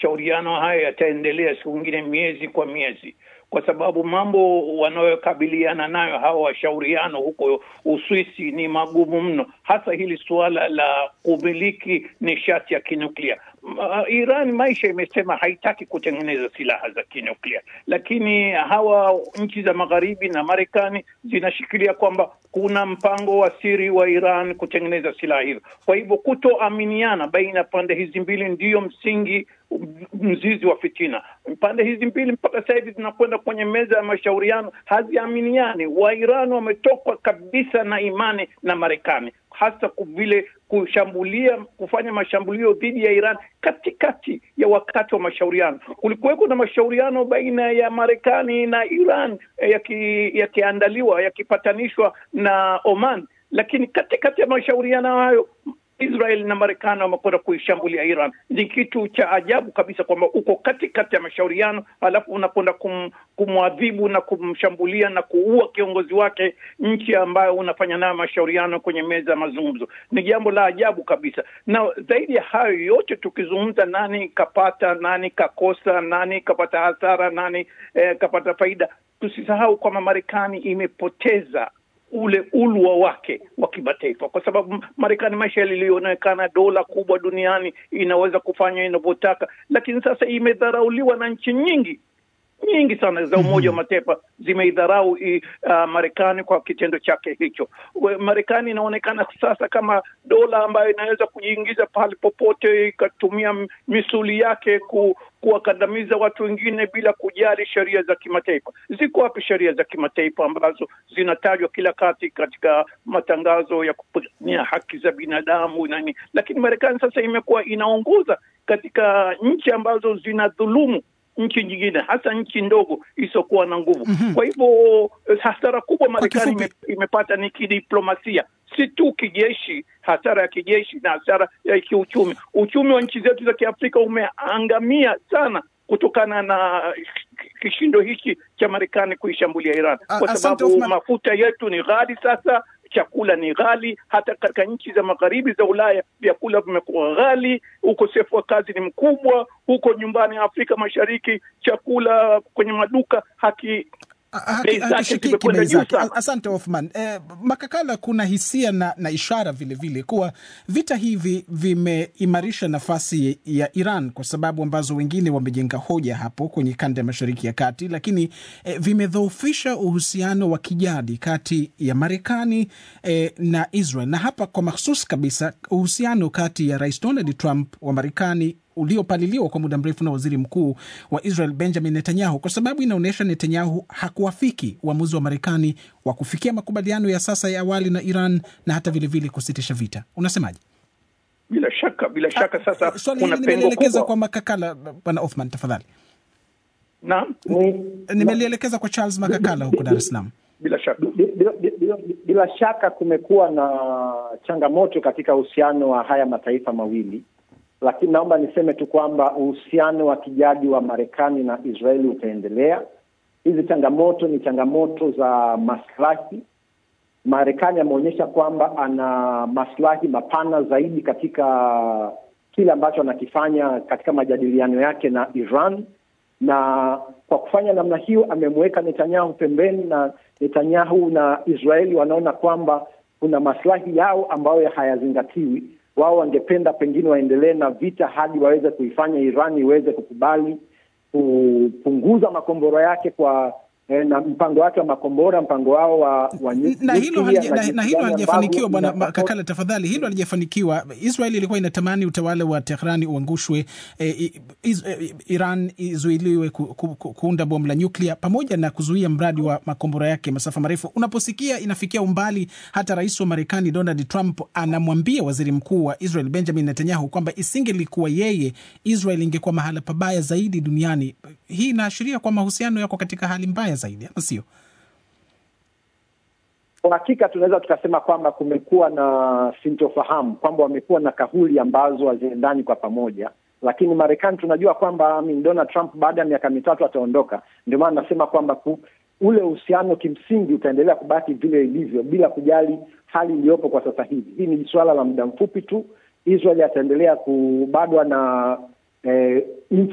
mashauriano haya yataendelea siku ingine miezi kwa miezi, kwa sababu mambo wanayokabiliana nayo hawa washauriano huko Uswisi ni magumu mno, hasa hili suala la kumiliki nishati ya kinuklia. Uh, Iran maisha imesema haitaki kutengeneza silaha za kinuklia, lakini hawa nchi za magharibi na Marekani zinashikilia kwamba kuna mpango wa siri wa Iran kutengeneza silaha hizo. Kwa hivyo kutoaminiana baina ya pande hizi mbili ndiyo msingi mzizi wa fitina. Pande hizi mbili mpaka sasa hivi zinakwenda kwenye meza ya mashauriano, haziaminiani. Wairan wametoka kabisa na imani na Marekani, hasa vile kushambulia kufanya mashambulio dhidi ya Iran katikati ya wakati wa mashauriano. Kulikuweko na mashauriano baina ya Marekani na Iran yakiandaliwa yaki yakipatanishwa na Oman, lakini katikati ya mashauriano hayo Israel na Marekani wamekwenda kuishambulia Iran. Ni kitu cha ajabu kabisa kwamba uko katikati ya mashauriano halafu unakwenda kum, kumwadhibu na kumshambulia na kuua kiongozi wake, nchi ambayo unafanya nayo mashauriano kwenye meza ya mazungumzo. Ni jambo la ajabu kabisa, na zaidi ya hayo yote tukizungumza, nani kapata, nani kakosa, nani kapata hasara, nani eh, kapata faida, tusisahau kwamba Marekani imepoteza ule ulwa wake wa kimataifa, kwa sababu Marekani maisha yalionekana dola kubwa duniani, inaweza kufanya inavyotaka, lakini sasa imedharauliwa na nchi nyingi nyingi sana za Umoja wa Mataifa zimeidharau uh, Marekani kwa kitendo chake hicho. Marekani inaonekana sasa kama dola ambayo inaweza kujiingiza pale popote ikatumia misuli yake ku, kuwakandamiza watu wengine bila kujali sheria za kimataifa. Ziko wapi sheria za kimataifa ambazo zinatajwa kila kati katika matangazo ya kupigania haki za binadamu nani? Lakini Marekani sasa imekuwa inaongoza katika nchi ambazo zinadhulumu nchi nyingine hasa nchi ndogo isiyokuwa na nguvu. mm -hmm. Kwa hivyo hasara kubwa Marekani ime, imepata ni kidiplomasia, si tu kijeshi, hasara ya kijeshi na hasara ya kiuchumi. Uchumi wa nchi zetu za Kiafrika umeangamia sana kutokana na kishindo hiki cha Marekani kuishambulia Iran, kwa sababu mafuta yetu ni ghali sasa chakula ni ghali. Hata katika nchi za magharibi za Ulaya vyakula vimekuwa ghali, ukosefu wa kazi ni mkubwa. Huko nyumbani Afrika Mashariki chakula kwenye maduka haki hakishikiki bei zake. Asante Hoffman. Eh, Makakala, kuna hisia na, na ishara vilevile vile kuwa vita hivi vimeimarisha nafasi ya Iran kwa sababu ambazo wengine wamejenga hoja hapo kwenye kanda ya Mashariki ya Kati, lakini eh, vimedhoofisha uhusiano wa kijadi kati ya Marekani eh, na Israel, na hapa kwa mahsus kabisa uhusiano kati ya Rais Donald Trump wa Marekani uliopaliliwa kwa muda mrefu na waziri mkuu wa Israel Benjamin Netanyahu, kwa sababu inaonyesha Netanyahu hakuafiki uamuzi wa Marekani wa kufikia makubaliano ya sasa ya awali na Iran na hata vilevile kusitisha vita. Unasemaje? Bila shaka, bila shaka. Sasa swali hili nimelielekeza kwa Makakala. Bwana Othman, tafadhali. Naam, nimelielekeza kwa Charles Makakala huko Dar es Salaam. Bila shaka, bila, bila, bila shaka kumekuwa na changamoto katika uhusiano wa haya mataifa mawili lakini naomba niseme tu kwamba uhusiano wa kijadi wa Marekani na Israeli utaendelea. Hizi changamoto ni changamoto za maslahi. Marekani ameonyesha kwamba ana maslahi mapana zaidi katika kile ambacho anakifanya katika majadiliano yake na Iran, na kwa kufanya namna hiyo amemweka Netanyahu pembeni, na Netanyahu na Israeli wanaona kwamba kuna maslahi yao ambayo hayazingatiwi wao wangependa pengine waendelee na vita hadi waweze kuifanya Iran iweze kukubali kupunguza makombora yake kwa eh, na mpango wake wa makombora, mpango wao wa, wa na hilo halija, na hilo halijafanikiwa. Bwana Kakala, tafadhali, hilo halijafanikiwa. Israel ilikuwa inatamani utawala wa Tehrani uangushwe, eh, iz, eh, Iran izuiliwe ku, ku, ku, kuunda bomu la nyuklia pamoja na kuzuia mradi wa makombora yake masafa marefu. Unaposikia inafikia umbali hata rais wa Marekani Donald Trump anamwambia waziri mkuu wa Israel Benjamin Netanyahu kwamba isingelikuwa yeye, Israel ingekuwa mahala pabaya zaidi duniani. Hii inaashiria kwa mahusiano yako katika hali mbaya zaidi, ama sio? Kwa hakika tunaweza tukasema kwamba kumekuwa na sintofahamu, kwamba wamekuwa na kauli ambazo haziendani kwa pamoja, lakini Marekani tunajua kwamba Donald Trump baada ya miaka mitatu ataondoka. Ndio maana nasema kwamba ku, ule uhusiano kimsingi utaendelea kubaki vile ilivyo bila kujali hali iliyopo kwa sasa hivi. Hii ni suala la muda mfupi tu. Israel ataendelea ku bado ana eh,